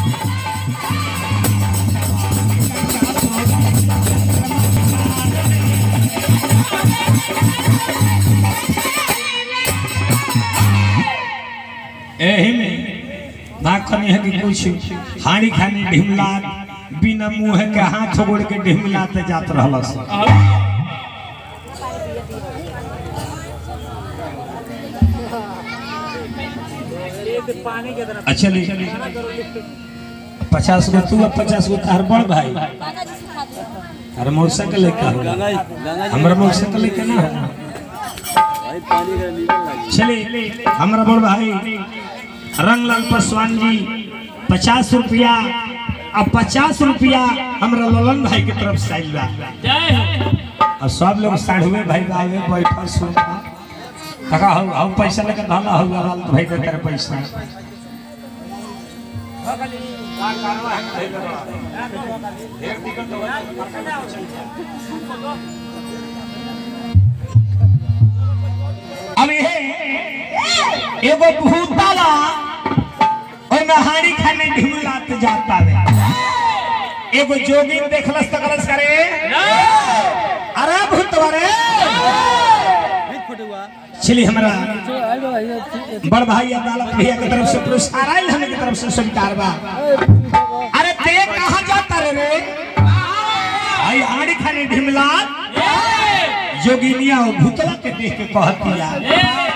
एही में ना खनी है कि कुछ हानि खानी ढिमला बिना मुंह के हाथ गोड़ के ढिमलाते जात रहल अच्छा ले पचास गो तू और पचास गो तार बड़ भाई अरे मोटरसाइकिल लेके हो हमरा मोटरसाइकिल लेके ना हो चलिए हमारा बड़ भाई रंगलाल पासवान जी पचास रुपया अब पचास रुपया हमारा ललन भाई की तरफ से आइल बा और सब लोग साढ़ुए भाई आए बैठल सुन काका हो हम पैसा लेकर धला हो लाल भाई के तेरे पैसा अब ये एगो भूताला ओमे हाड़ी खाने ढिमलात जाता है एगो जोगिन देखलस तकलस करे अरे भूतवा रे चलिए हमारा बड़ भाई अदालत भैया की तरफ से पुरस्कार आयल हमें की तरफ से स्वीकार बा अरे ते कहाँ जाता रे रे आई हाड़ी खाने ढिमलात जोगिनिया और भूतला के देख के कहतिया